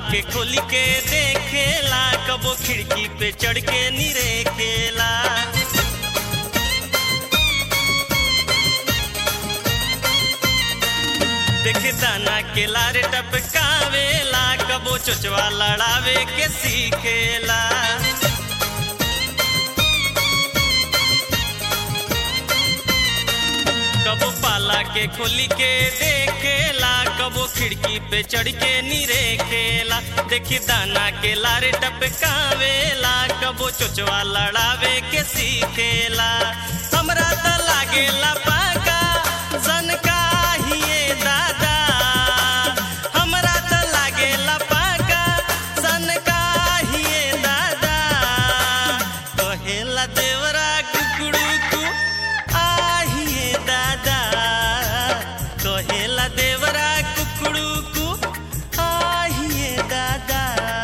के खोली के देखेला कबो खिड़की पे चढ़ के निरेखेला देखे दाना के लारे टपकावेला कबो चोचवा लड़ावे के सीखेला कबो पाला के खोली के देखेला कबो खिड़की पे चढ़ के निरेखेला देखी दाना के लारे टपकावेला कबो चोचवा लड़ावे के सीखेला हमरा त लागेला पाका सनका हिए दादा हमरा त लागेला पाका सनका हिए दादा कहेला देवरा कुकुड़ू आहिए दादा कहेला देवरा कुकुड़ू कु आहिए दादा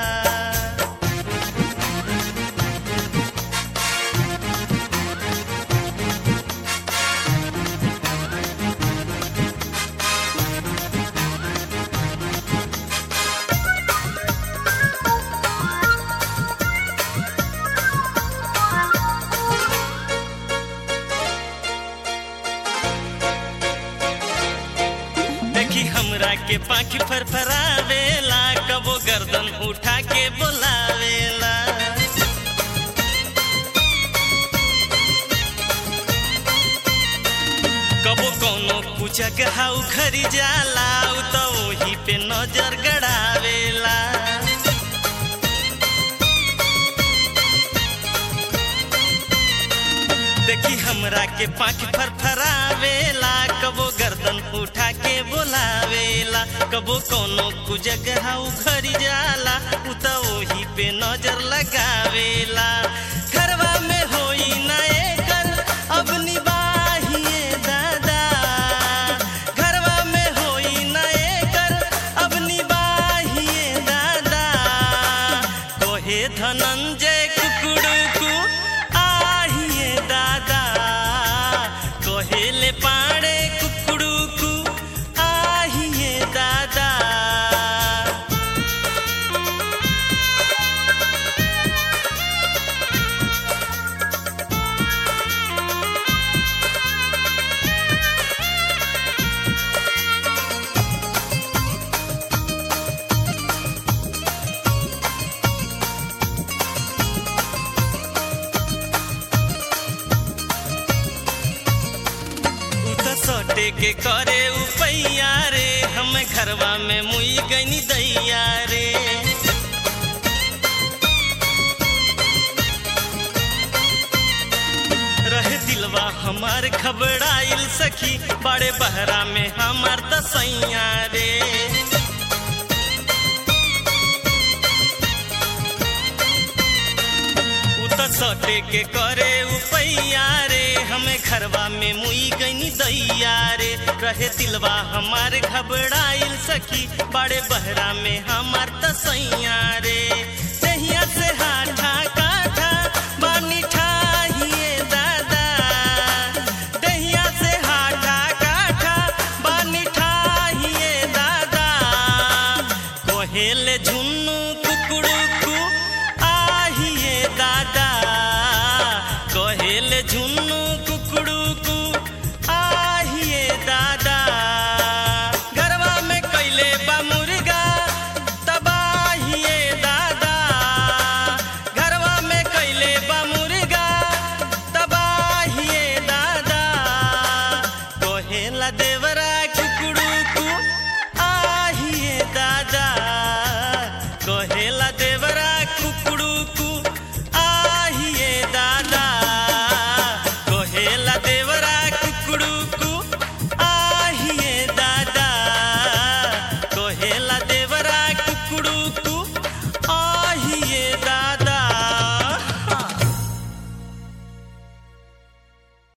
देखी हमरा के पाखी फरफरावेला कबो गर्दन उठा के बोलावेला कबो कोनो पूछक हाउ खरी जाला उ त ओही पे नजर गड़ावेला देखी हमरा के पाँच फरफरावेला कबो गर्दन उठा के बोलावेला कबो कोनो कुजगह घरी जाला उ त ओही पे नजर लगावेला घरवा में होई ना एकर अब निबाहिए दादा घरवा में होई ना एकर अब निबाहिए दादा कोहे धनंजय कुकुड़ुकु आहिए दादा कोहेले पाड़े कुकुड़ुकु आहिए दादा उ त सटे के करे उपैया रे हम घरवा में मुई गनी दैया रे रहे दिलवा हमार घबराइल सखी बड़े बहरा में हमार तसैया रे उ त सटे के करे उपैया रे हमें घरवा में मुई गनी दैया रे रहे दिलवा हमार घबराइल सखी बड़े बहरा में हमार तसैया रे तहिया से हाथा